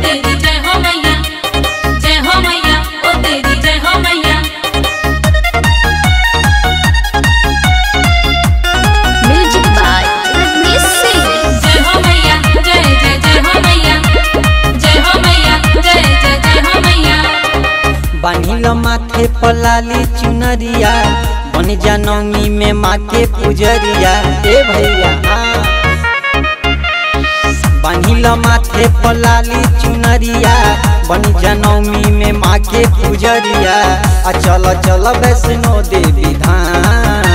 तेरी जय हो मैया जय हो मैया ओ तेरी जय हो मैया म्यूजिक बाय रजनीश सिंह जय हो मैया जय जय जय हो मैया जय हो मैया जय जय जय हो मैया बान्हिल माथे पलाली चुनरिया बन जनमी में माँ के पुजरिया ए भैया हाँ। बान्हिल माथे पलाली चुनरिया बन जनमी में माँ के पुजरिया आ चल चल वैष्णो देवी धाम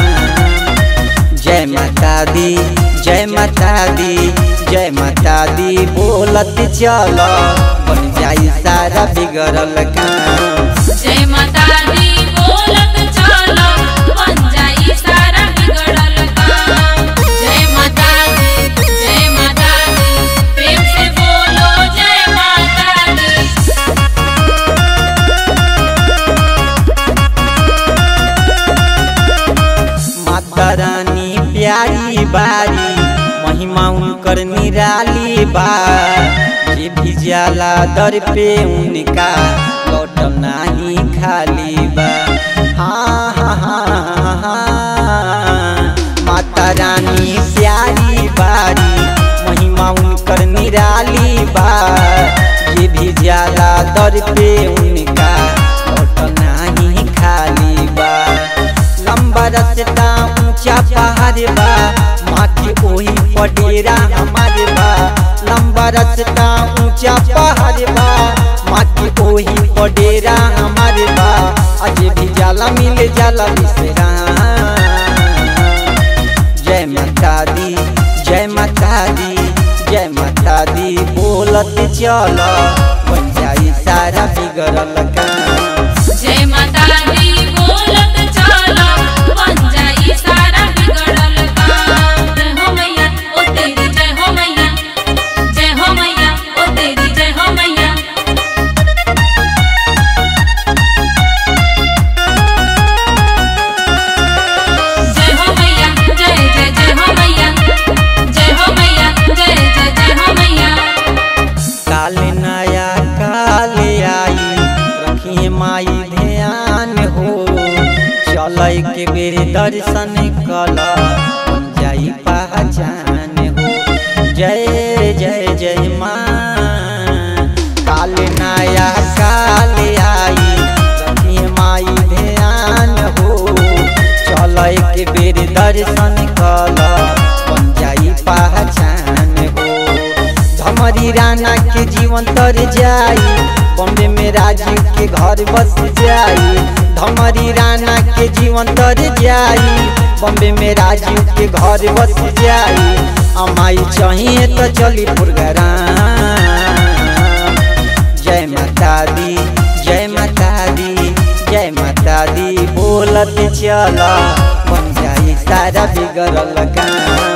जय माता दी जय माता दी जय माता दी बोलत चल बन जाई सारा बिगड़ल काम जय माता दी बोलत चलो बन जाई सारा बिगड़ल काम जय माता दी जय माता दी प्रेम से बोलो जय माता दी माता रानी प्यारी बारी महिमा उनकर निराली बा जे भी जाला दर पे उनका लौट नाही खाली बा हाँ हाँ हाँ हाँ माता रानी प्यारी बारी महिमा उनकर निराली बा जे भी जाला दर पे उनका लौट नाही खाली बा लंबा रास्ता ऊंचा पहाड़ बा माँ के ओही पडेरा हमारे बा लंबा रास्ता ऊंचा पहाड़ बा माँ के ओही पडेरा हमारे बा अजय भी जाला मिल जाला विश्राम जय माता दी जय माता दी जय माता दी बोलत चल बन जाई सारा बिगड़ल काम जय माता दी बोलत चलो बन जाई सारा बिगड़ल काम जय हो मैया ओ तेरी जय हो मैया जय हो मैया ओ तेरी जय हो मैया जय हो मैया जय जय जय हो मैया जय हो मैया जय जय जय हो मैया काल नया काल आई रखिए माई ध्यान हो चल के बेर दर्शन कल बन जाई पहचान हो जय जय जय माँ काल नया काल आई रखिए माई ध्यान हो चल के बेर दर्शन कल बन जाई पहचान हो धमरी राना के जीवन तर जाई बॉम्बे में राजीव के घर बस जाई धमरी राना के जीवन तर जाई बॉम्बे में राजीव के घर बस जाई अमाई चाहिए तो चली प्रोग्राम जय माता दी जय माता दी जय माता दी बोलत चल बन जाई सारा बिगड़ल काम